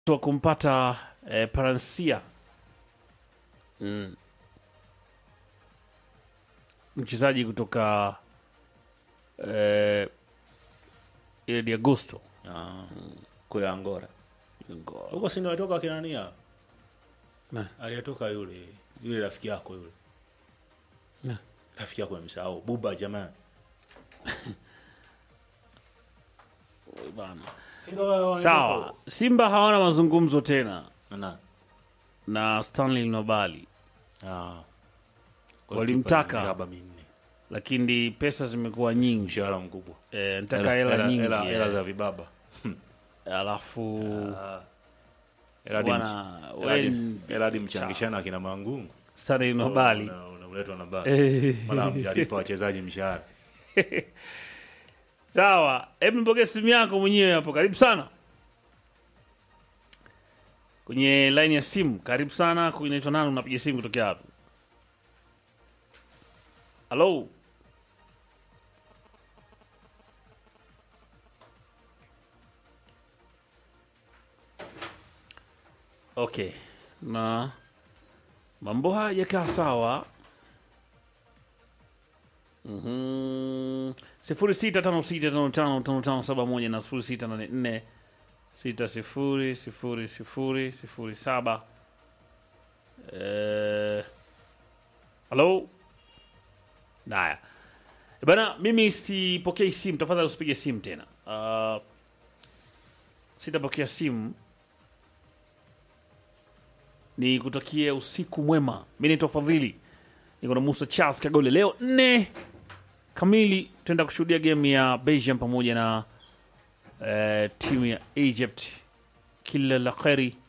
wa kumpata eh, Paransia Mm. mchezaji kutoka eh, ile di Agosto Ah. Kwa Angola. Huko si ndio atoka kina nani hao? Na. Aliyetoka yule yule rafiki yako yule. Na. Rafiki yako amesahau Buba jamaa. bana. Si ndio Sawa, Simba hawana mazungumzo tena Na. na Stanley Nobali, Ah. Walimtaka. Miraba minne. lakini pesa zimekuwa nyingi. Mshahara mkubwa. E, nataka hela nyingi Hela hela eh. za vibaba. alafu Hela hadi Bwana, mch- we hela hadi- ni- hela hadi mchangishana akina mangungu. Stanley Nobali Una- Unaletwa na bali. Eh. Mara mjalipa wachezaji mshahara. Sawa, hebu nipokee simu yako mwenyewe hapo. Karibu sana kwenye line ya simu. Karibu sana. Inaitwa nani? Unapiga simu kutokea hapo? Halo, okay, na mambo haya yakaa sawa. Mhm. sifuri sita tano sita tano tano tano tano saba moja na sifuri sita nane nne sita sifuri sifuri sifuri sifuri saba. Eh, Halo, haya Eh, bana, mimi sipokei simu, tafadhali usipige simu tena. Uh, sitapokea simu. Ni kutakie usiku mwema. Mi naitwa Fadhili, niko na Musa Charles Kagole. Leo nne kamili tuenda kushuhudia game ya Belgium pamoja na eh, timu ya Egypt. Kila la kheri